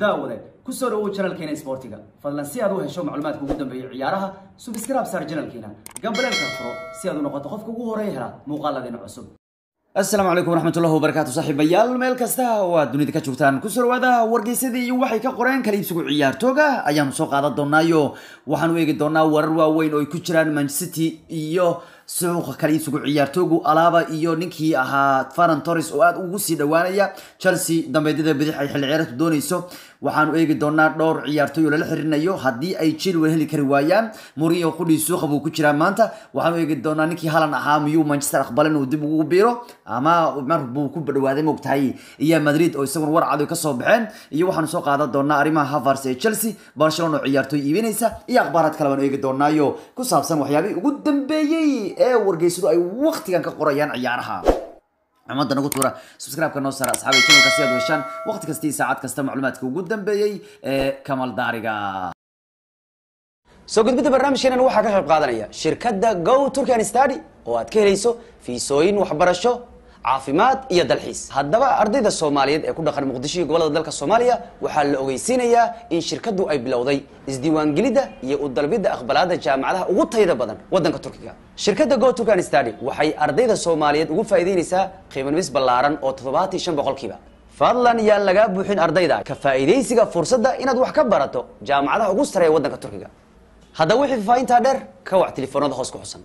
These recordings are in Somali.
daawade kusoo dhawow janalkeena isboortiga fadlan si aad u hesho macluumaadka ugu dambeeya ciyaaraha subscribe saar janalkeena gambaleelka furo si aad u noqoto qofka ugu horeeya hela muuqaaladeena cusub asalaamu calaykum waraxmatullahi wabarakaatu saaxiibayaal meel kasta oo aad dunida ka joogtaan kusoo dhawaada wargeysadii iyo waxay ka qoreen kala iibsigu ciyaartooga ayaanu soo qaadan doonaayo waxaanu eegi doonaa warar waaweyn oo ay ku jiraan manchester city iyo suuqa kala iibsigu ciyaartoogu alaaba iyo ninkii ahaa faran torres oo aad ugu sii dhowaanaya chelsea dambeedyada bidix ay xilli ciyaareedku doonayso waxaanu eegi doonaa dhowr ciyaartooy oo lala xiriirinayo haddii ay chilwell heli kari waayaan mourinho qudhii suuqa buu ku jiraa maanta waxaanu eegi doonaa ninkii halan ahaa miyuu manchester aqbalin uu dib ugu biiro ama mar buu ku dhawaaday moogtahay iyo madrid oo isaguna war cad kasoo baxeen iyo waxaanu soo qaadan doonaa arrimaha havars ee chelsea barcelona oo ciyaartooy iibinaysa iyo akhbaaraad kale baanu eegi doonaayo ku saabsan waxyaabihii ugu dambeeyey ee wargeysadu ay waqtigan ka qorayaan ciyaaraha umada nagu tuura subscribe-ka noo saara asxaabay channelka si aad u heshaan waqti kasta iyo saacad kasta macluumaadka ugu dambeeyey ee kamal daariga soo gudbidda barnaamijkeenan waxaa ka qayb qaadanaya shirkadda go turkan study oo aad ka helayso fiisooyin waxbarasho caafimaad iyo dalxiis haddaba ardayda soomaaliyeed ee ku dhaqan muqdisho iyo gobolada dalka soomaaliya waxaa la ogeysiinayaa in shirkaddu ay bilowday isdiiwaangelidda iyo u dalbidda aqbalaadda jaamacadaha ugu tayada badan waddanka turkiga shirkadda go turkan study waxay ardayda soomaaliyeed ugu faa'iideynaysaa qiimanumis ballaaran oo toddobaatan iyo shan boqolkiiba fadlan yaan lagaa buuxin ardayda ka faa'iidaysiga fursadda inaad wax ka barato jaamacadaha ugu sareeya waddanka turkiga haddaba wixii faafahintaa dheer ka wac telefoonada hoos ku xusan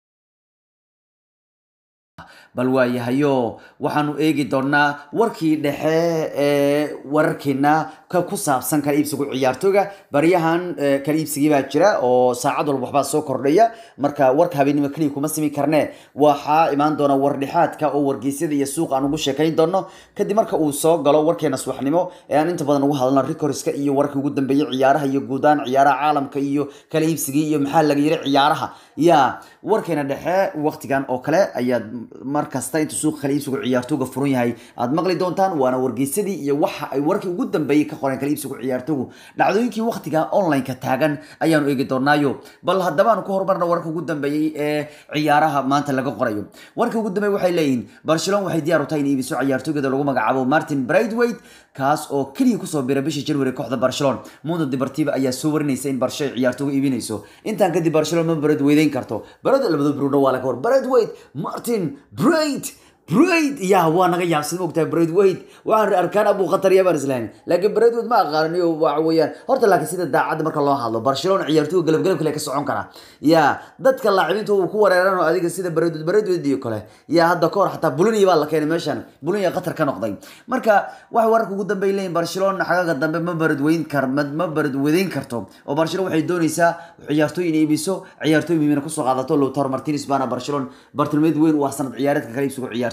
bal waayahayo waxaanu eegi doonaa warkii dhexe ee wararkeena ku saabsan kala iibsigu ciyaartooga baryahan kala iibsigii baa jira oo saacad walba waxbaa soo kordhaya marka warka habeenimo keliya kuma simi karne waxaa imaan doona wardhexaadka oo wargeysyada iyo suuq aan ugu sheekayn doono kadib marka uu soo galo warkeena subaxnimo ee aan inta badan ugu hadalno recorska iyo warkii ugu dambeeyey ciyaaraha iyo guudaan ciyaaraha caalamka iyo kala iibsigii iyo maxaa laga yiri ciyaaraha ya warkeena dhexe waqtigan oo kale ayaad markasta inta suuqa kala iibsigu ciyaartooga furan yahay aad maqli doontaan waana wargeysadii iyo waxa ay warkii ugu dambeeyey ka qoreen kala iibsigu ciyaartoogu dhacdooyinkii waqtiga online-ka taagan ayaanu eegi doonaayo bal haddaba aanu ku horumarna warka ugu dambeeyey ee ciyaaraha maanta laga qorayo warka ugu dambeey waxay leeyihiin barcelona waxay diyaar u tahay in iibiso ciyaartoogeeda lagu magacaabo martin braithwaite kaas oo keliya kusoo bira bishii january kooxda barcelona mundo deportiva ayaa soo warinaysa in barsho ay ciyaartooga iibinayso intaan kadib barcelona ma braithwaydeyn karto barada labada bruno waa laga war braithwaite martin braith braid ya waa naga yaabsan mogtahay braidwaite waxaan arkaan abu khatar yabaan islahayn laakiin braidwaite ma aqaaniyo waxa weeyaan horta laakiin sida daacadda marka loo hadlo barcelona ciyaartooga galab galab kale ka socon kara ya dadka laacibinta uu ku wareeran oo adiga sida braidwaite braidwaite iyo kale ya hadda kahor xataa bulunia baa la keenay meeshan bulunia qatar ka noqday marka waxay wararka ugu dambeey leeyihin barcelona xagaga dambe ma baradweyn kar ma baradwedeyn karto oo barcelona waxay doonaysaa ciyaartooy inay iibiso ciyaartooy muhiimina kusoo qaadato lowtar martinez baana barcelona bartilmeed weyn u ah sanad ciyaareedka kala iibsigu ciyaartooga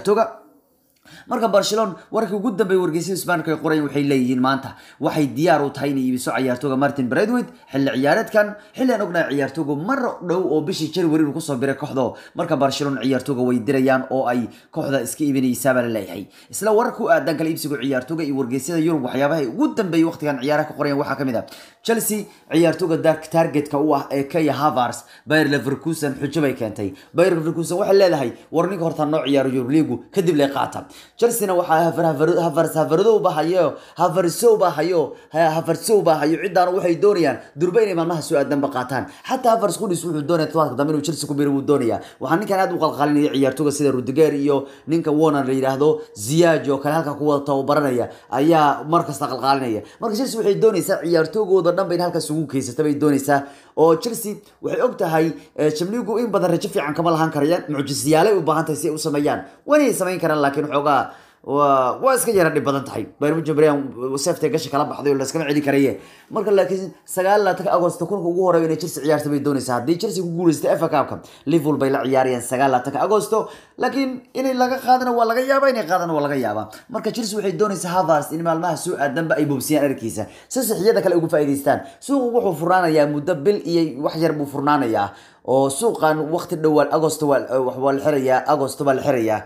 marka barcelona warkii ugu dambeeyay wargeysyada isbaanka ay qorayan waxay leeyihiin maanta waxay diyaar u tahay inay iibiso ciyaartooga martin braithwaite xilli ciyaareedkan xilli aan ognahay ciyaartooga mar dhow oo bishii january uu kusoo biray kooxdo marka barcelona ciyaartooga way dirayaan oo ay kooxda iska iibinaysaabaa la leeyahay isla warar ku aadan kala iibsiga ciyaartooga iyo wargeysyada yurub waxyaabaha ugu dambeeyay waqtigan ciyaaraha ka qorayan waxaa kamid ah chelsea ciyaartooga targetka u ah ee kaya havars bayer leverkusen xujo bay keentay bayer leverkusen waxay leedahay war ninka horta noo ciyaaro yurub liigu kadib lay qaata chelsea-na waxaa hafardow baa hayo hafarsow baa hayo hafarsow baa hayo ciddaan waxay doonayaan durba inay maalmaha soo aadanba qaataan xataa havars qudhis wuxuu doonaya todobaadka dambe inuu chelsea ku biro wuu doonaya waxaa ninkan aad u qalqalinaya ciyaartooga sida rudiger iyo ninka warner la yidhaahdo ziyaaj oo kale halka kuwada tababaranaya ayaa markasta qalqaalinaya marka chelsea waxay doonaysaa ciyaartoogooda dhan ba in halkaas ugu keysata bay doonaysaa oo chelsea waxay og tahay jamligu in badan rajo fiican kama lahaan karayaan mucjisiyaalay u baahan tahay si ay u sameeyaan wanay samayn karaan laakiin xoogaa waa iska yara dhib badan tahay bayr seefta gasha kala baxday oo laskama celi karaye marka laakiin sagaal laatanka agosto kunka ugu horeeya inay chelsea ciyaarta bay doonaysaa haddii chelsea ku guuleysatay fa cupka liverpool bay la ciyaarayaan sagaal laatanka agosto laakiin inay laga qaadana waa laga yaaba inay qaadana waa laga yaaba marka chelsea waxay doonaysaa havars in maalmaha soo aadanba ay boobsiyaan arkiisa si sixiyada kale ugu faa'iidaystaan suuqu wuxuu furnaanayaa muddo bil iyo wax yar buu furnaanayaa oo suuqan waqti dhowaan agosto waa la xirayaa agosto baa la xirayaa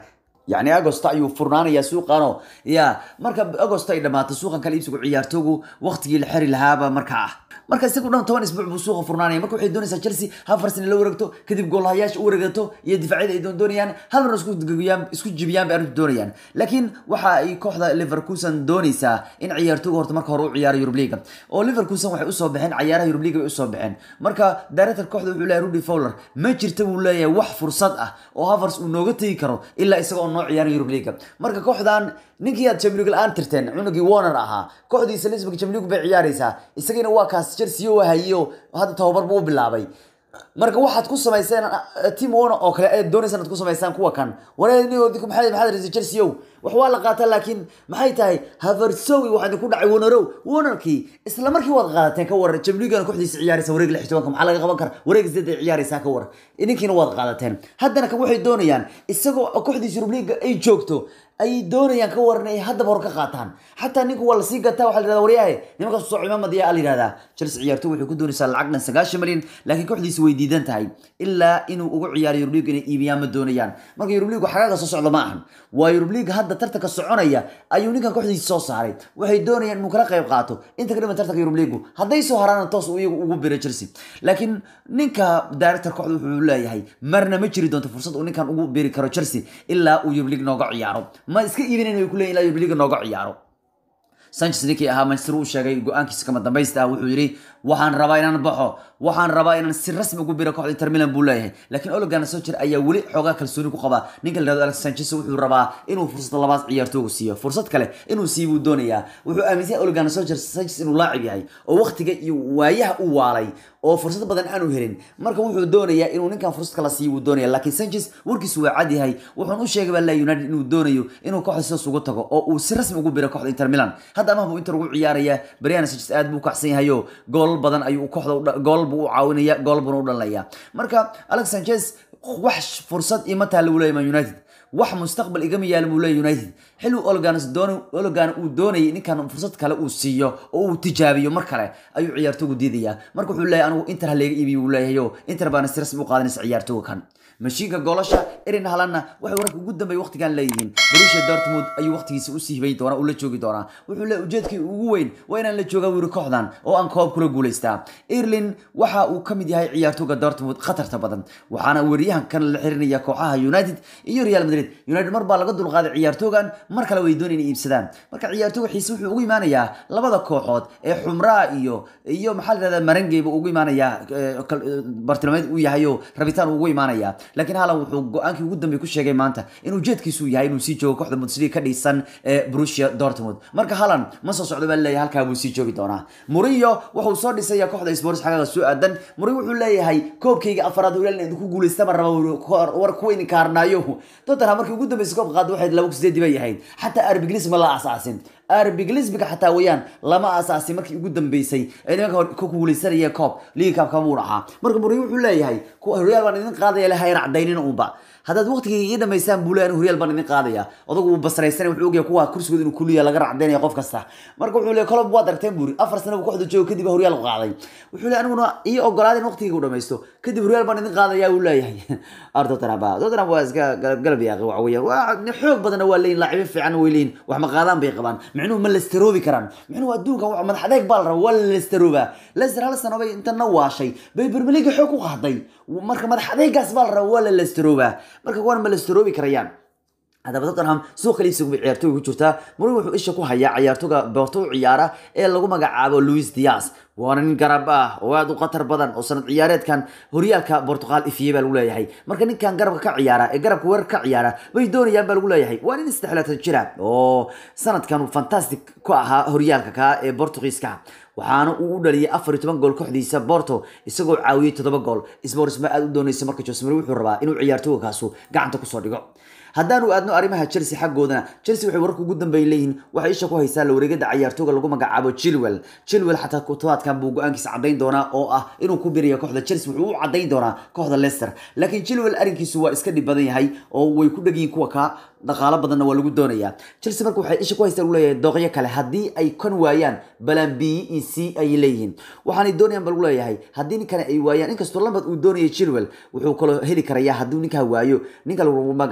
yani agosto ayuu furnaanayaa suuqano ya marka agosto ay dhamaato suuqan kala iibsigu ciyaartoogu waqtigii la xiri lahaaba markaa ah marka isagu dhan toban isbuuc buu suuqa furnaanaya marka waxay doonaysaa chelsea hafarsina la wareegto kadib goolhayaasha u wareegato iyo difaacyada ay doon doonayaan hal mar isku gagayaan isku jibiyaan bay arrintu doonayaan laakiin waxa ay kooxda liverkusen doonaysaa in ciyaartoogu horta marka hore u ciyaaro Europe League oo liverkusen waxay usoo baxeen ciyaaraha Europe League bay usoo baxeen marka director kooxda wuxuu leeyahay Rudy Fowler ma jirta buu leeyahay wax fursad ah oo Havertz uu nooga tegi karo ilaa isagoo noo ciyaaraya Europe League marka kooxdan ninkii aad Champions League aan tirteen cunugii Warner ahaa kooxdiisa Lisbon Champions League bay ciyaaraysaa isagana waa kaas Chelsea oo hayo hadda tababar buu bilaabay marka waxaad ku samayseen team one oo kale aad doonaysaan inaad ku samaysaan kuwa kan wareenigoodii maxay maxaad raisay Chelsea ow wax waa la qaataa laakiin maxay tahay Havertzowi waxaa ku dhacay Warnerow Warnerkii isla markii waad qaadateen ka waran Champions League kooxdiisa ciyaaraysa wareeg 16 maxaa laga qaban karaa wareeg 8 ciyaaraysa ka waran idinkiina waad qaadateen haddana kan waxay doonayaan isagoo kooxdiisa Europa League ay joogto ay doonayaan ka waran ay haddaba hor ka qaataan xataa ninku waa lasii gataa waxaa la yidhahdaa waryahay nimankaas soo cimaamad yaa la yidhahdaa Chelsea ciyaartoy waxay ku doonaysaa lacag dhan sagaashan malyan laakiin kooxdiisa way diidan tahay ilaa inuu ugu ciyaaro Europa League inay iibiyaan ma doonayaan marka Europa League xagaaga soo socda ma ahan waa Europa League hadda tartanka soconaya ayuu ninkan kooxdiisa soo saaray waxay doonayaan inuu kala qayb qaato inta ka dhiman tartanka Europa League hadday soo haraan toos uu iyagu ugu biray Chelsea laakiin ninka director kooxda wuxuu leeyahay marna ma jiri doonto fursad uu ninkan ugu biri karo Chelsea ilaa uu Europa League nooga ciyaaro ma iska iibinayna way ku leeyihin ilaa Europa League nooga ciyaaro Sanchez ninkii ahaa Manchester uu sheegay go'aankiisa kama dambaysta ah wuxuu yiri waxaan rabaa inaan baxo waxaan rabaa inaan si rasmi ugu biro kooxda Inter Milan buu leeyahay laakiin Ole Gunnar Solskjaer ayaa weli xoogaa kalsooni ku qaba ninka la yiraahdo Alex Sanchez wuxuu rabaa inuu fursad labaad ciyaartooyga siiyo fursad kale inuu siiyo buu doonayaa wuxuu aaminsan yahay Ole Gunnar Solskjaer Sanchez inuu laacib yahay oo waqtiga iyo waayaha u waalay oo fursad badan aanu helin marka wuxuu doonayaa inuu ninkan fursad kala siiyo wuu doonaya laakiin Sanchez warkiisu waa cad yahay wuxuun u sheegay baa United inuu doonayo inuu kooxda sidaas ugu tago oo uu si rasmi ugu biro kooxda Inter Milan hadda ama buu Inter ugu ciyaaraya Brian Sanchez aad buu kacsan yahay oo gool badan ayuu kooxda gool buu u caawinaya gool buu u dhalaya marka Alex Sanchez wax fursad ima taal uu leeyahay United wax mustaqbal igama yaal buu leeyahay United xilli Olganas doon Olgan uu doonayay ninkan fursad kale uu siiyo oo uu tijaabiyo mar kale ayuu ciyaartooygu diidaya marka wuxuu leeyahay anigu Inter ha leega iibiyo uu leeyahay oo Inter baan si rasmi u qaadanaysa ciyaartooyga kan mashiinka goolasha Erin Haalandna waxay wararka ugu dambeeyay waqtigan leeyihiin Borussia Dortmund ayuu waqtigiisa u sii hibay doona uu la joogi doona wuxuu leeyahay ujeedkii ugu weyn waa inaan la joogaa wiiri kooxdan oo aan koob kula guuleystaa Erling waxa uu kamid yahay ciyaartooyga Dortmund khatarta badan waxaana wariyahan kan la xirinaya kooxaha United iyo Real Madrid United mar baa laga dulqaaday ciyaartoogan mar kale way doonayeen iibsadaan marka ciyaartooyga xiise wuxuu ugu imaanayaa labada kooxood ee Xumraa iyo iyo maxaa la yiraahdaa Marangey buu ugu imaanayaa bartilmaameed uu yahay oo rabitaan ugu imaanayaa laakiin Haaland wuxuu go'aankii ugu dambeeyay ku sheegay maanta inuu jeedkiisu yahay inuu sii joogo kooxda Bundesliga ka dhisan ee Borussia Dortmund marka Haaland ma soo socdo baa leeyahay halkaa buu sii joogi doonaa Mourinho wuxuu soo dhisaya kooxda Spurs xagga soo aadan Mourinho wuxuu leeyahay koobkayga afaraad oo ilaalin ku guuleystay ma rabo war ku weyn kaarnaayo Tottenham markii ugu dambeysay koob qaad waxay 2-8 bay yahayd xataa RB Leipzig ma la asaasin RB Leipzig xataa wayaan lama asaasin markii ugu dambeysay ee nimanka ku guuleysanaya koob League Cup kama uu dhahaa marka Mourinho wuxuu leeyahay Real baan idin qaadaya la hayr cadaynina uunba haddaad waqtigii ii dhamaysaan buu leeyahay Real baan idin qaadaya odagu uu basraysan wuxuu ogyahay kuwa kursigooda inuu kuliya laga racdaynaya qof kasta marka wuxuu leeyahay kolob waad aragteen buuri afar sano uu kooxda joogo kadib Real qaaday wuxuu leeyahay aniguna ii ogolaadeen waqtigii uu dhamaysto kadib Real baan idin qaadaya uu leeyahay Arda Taraba Tottenham waa iska galab yaaqi waxa weeyaan waa xoog badan waa leeyin laacibin fiican way leeyin wax ma qaadaan bay qabaan micnuhu ma lesteroobi karaan micnuhu adduunka wax madax adeeg baa la rabaa waa lesterooba Leicester hal sano bay intana waashay bay Premier League xoog ku qaaday marka madax adeegaas baa la rabaa waa la lesterooba marka kuwan ma lesteroobi karayaan haddaba Tottenham suuq kaliisa ugu ciyaartooy ku jirta Mourinho wuxuu isha ku hayaa ciyaartooyga Porto u ciyaara ee lagu magacaabo Luis Diaz waana nin garab ah oo aad u khatar badan oo sanad ciyaareedkan horyaalka Portugal ifiyay baa lagu leeyahay marka ninkan garabka ka ciyaara ee garabka weerar ka ciyaara bay doonayaan baa lagu leeyahay waa nin istixlaatan jira oo sanadkan fantastic ku ahaa horyaalka ka ee Portugiiska waxaana uu u dhaliyay afar iyo toban gool kooxdiisa Porto isagoo caawiyay toddoba gool Spurs ma aad u doonaysa marka Jose Mourinho wuxuu rabaa inuu ciyaartooygaasu gacanta ku soo dhigo haddaanu aadno arrimaha Chelsea xaggoodana Chelsea waxay warku ugu dambeeyay leeyihiin waxay isha ku haysaa la wareegada ciyaartooyga lagu magacaabo Chilwell Chilwell xataa kutoodkan buu go'aankiisa cadeyn doonaa oo ah inuu ku biriyo kooxda Chelsea wuxuu u cadeyn doonaa kooxda Leicester laakiin Chilwell arrinkiisu waa iska dhib badan yahay oo way ku dhagin kuwa ka dhaqaale badanna waa lagu doonayaa Chelsea marka waxay isha ku haysaa uu leeyahay dooqyo kale haddii ay kan waayaan balan B e C ay leeyihiin waxaanay doonayaan bal leeyahay haddii ninkan ay waayaan inkastoo lambad uu doonayay Chilwell wuxuu kaloo heli karayaa haddii ninka waayo ninka lagu magacaabo Marco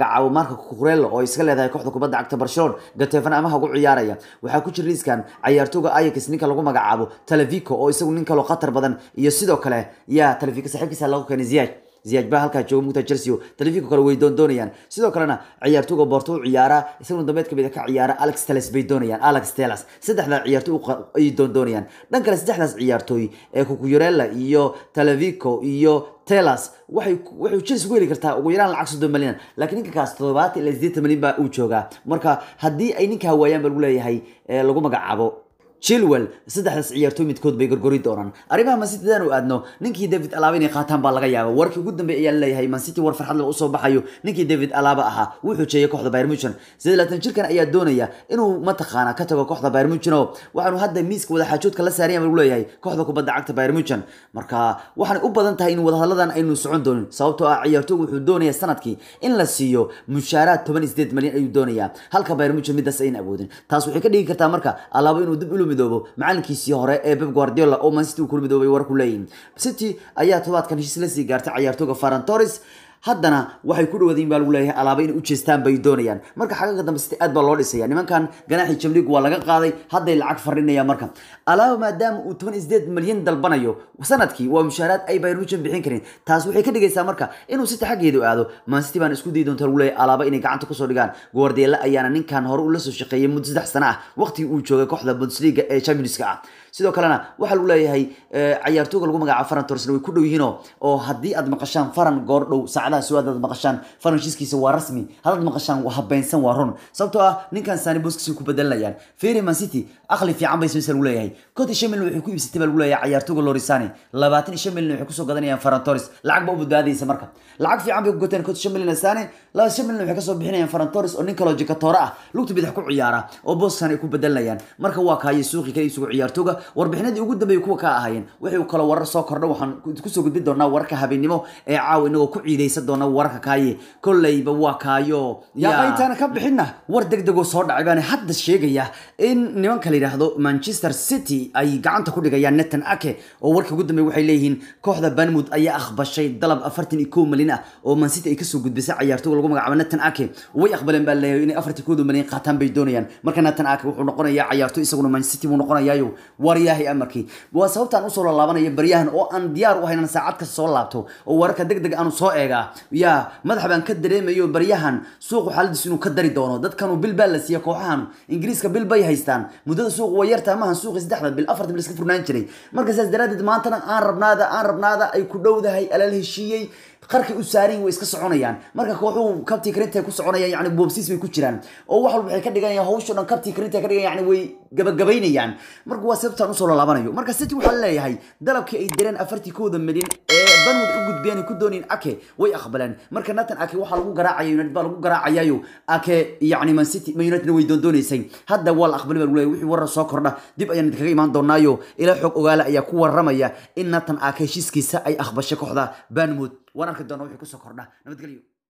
marka kukurelo oo iska leedahay kooxda kubadda cagta barcelona gatefan amaha ugu ciyaaraya waxaa ku jira liiskan ciyaartooga ayax ninka lagu magacaabo talavico oo isagu nin kaloo khatar badan iyo sidoo kale yaa talavico saaxiibkiisa lagu keenay ziyaaj ziyaaj baa halkaa jooga mugta chelsea telefico kale way doondoonayaan sidoo kalena ciyaartooga boorto u ciyaara isaguna dambeed kamid ka ciyaara alex teles bay doonayaan alex teles saddexdaa ciyaartooy ay doondoonayaan dhan kale saddexdaas ciyaartooy ee kukuyurella iyo televico iyo telas waxay waxay chelsea ku heli kartaa ugu yaraan lacag soddon malyan laakiin ninka kaas toddobaatan ilaa siddeetan malyan baa uu joogaa marka haddii ay ninkaa waayaan ba lagu leeyahay lagu magacaabo chilwell saddexdaas ciyaartooy midkood bay gorgori doonaan arrimaha mancity hadaan u aadno ninkii david alaaba inay qaataan baa laga yaaba warkii ugu dambeey ayaa leeyahay mancity war farxad leh usoo baxayo ninkii david alaaba ahaa wuxuu jeeyay kooxda bayern munchen sidee laatan jirkan ayaa doonaya inuu mataqaana ka tago kooxda bayern munchen oo waxaanu hadda miiska wadaxaajoodka la saarayan lagu leeyahay kooxda kubadda cagta bayern munchen marka waxaanay u badan tahay in wadahadadan aynu socon doonin sababtoo ah ciyaartoogu wuxuu doonaya sanadkii in la siiyo mushaaraad toban iyo sideed malyan ayuu doonayaa halka bayern munchen midaas ayna awoodin taas waxay ka dhigi kartaa marka alaaba inuu dib ulu midoobo macalinkiisii hore ee Pep Guardiola oo Man City uu kula midoobay war ku leeyihiin City ayaa todobaadkan heshiis la sii gaartay ciyaartooyga Ferran Torres haddana waxay ku dhawaadeen baa lagu leeyahay alaaba inay u jeestaan bay doonayaan marka xagga dambe City aad baa loo dhisaya nimankan ganaaxi Champions League waa laga qaaday hadday lacag farinayaan marka alaaba maadaama uu 18 malyan dalbanayo sanadkii waa mushaaraad ay Bayern Munich bixin kareen taas waxay ka dhigaysaa marka inuu City xaggeedu aado Man City baan isku dayi doontaa lagu leeyahay alaaba inay gacanta ku soo dhigaan Guardiola ayaana ninkan hore u la soo shaqeeyay muddo saddex sano ah waqti uu joogay kooxda Bundesliga ee Champions League ah sidoo kalena waxaa lagu leeyahay ciyaartooga lagu magacaabo Ferran Torres way ku dhow yihiin oo haddii aad maqashaan Ferran goor dhow saacadaha soo aad maqashaan Ferran heshiiskiisa waa rasmi haddaad maqashaan waa habeensan waa run sababtoo ah ninkan Sani Busquets ku bedelanayaan Ferry Man City aqli fiican bay soo lagu leeyahay Cody Shamil waxay ku iibsatay baa lagu leeyahay ciyaartooga Lorisane 25 milyan waxay ku soo gadanayaan Ferran Torres lacag ba u badbaadaysa marka lacag fiican bay ku gateen Cody Shamil Sane 25 milyan waxay ka soo bixinayaan Ferran Torres oo nin kale oo jikatoora ah lugta bidix ku ciyaara oo Boston ay ku bedelanayaan marka waa kaayay suuqi kale isugu ciyaartooga warbixinadii ugu dambeeyay kuwa ka ahaayeen waxay kala warar soo kordha waxaan ku soo gudbin doonaa wararka habeenimo ee caawa inagoo ku ciidaysan doona wararka kaaye kolleyba waa kaayo yaa intaana ka bixinna war degdegoo soo dhacay baan hadda sheegaya in nimanka la yidhaahdo manchester city ay gacanta ku dhigayaan netan ake oo warkii ugu dambeey waxay leeyihiin kooxda banmud ayaa aqbashay dalab afartan iyo kow malyan ah oo man city ay kasoo gudbisay ciyaartooga lagu magacaabo netan ake way aqbaleen baa leeyahay inay afartan kooda malyan qaataan bay doonayaan marka netan ake wuxuu noqonayaa ciyaartooy isaguna man city buu noqonayaayo waryahay amarkii waa sababtaan usoo laalaabanaya baryahan oo aan diyaar u haynan saacad kasta soo laabto oo wararka deg deg aanu soo eegaa yaa madax baan ka dareemayo baryahan suuqu xaaladiisu inuu ka dari doono dadkanu bil baa la siiya kooxahan ingiriiska bil bay haystaan muddada suuqu waa yartaa maahan suuqi saddexda bil afarta bil iska furnaan jiray marka saas daraaddeed maantana aan rabnaada aan rabnaada ay ku dhowdahay alal heshiiyey qarkay u saaran way iska soconayaan marka kooxuhu kabtii karinta ku soconayaan yani boobsiis bay ku jiraan oo wax walba waxay ka dhiganayaan hawsho dhan kabtii karinta ka dhigan yani way gabagabaynayaan marka waa sababtaan usoo lalaabanayo marka city waxaa leeyahay dalabkii ay direen afartii kooda milyan ee banwood u gudbeen ay ku doonayeen ake way aqbaleen marka nathan ake waxaa lagu garaacaya united baa lagu garaacayayo ake yani man city man united way doondoonaysay hadda waa la aqbalay baa lagu leeyahay wixii warar soo kordha dib ayaan idinkaga imaan doonaayo ilaa xog ogaala ayaa ku waramaya in nathan ake heshiiskiisa ay aqbashay kooxda banwood waan arki doonaa wixii kusoo kordha nabadgelyo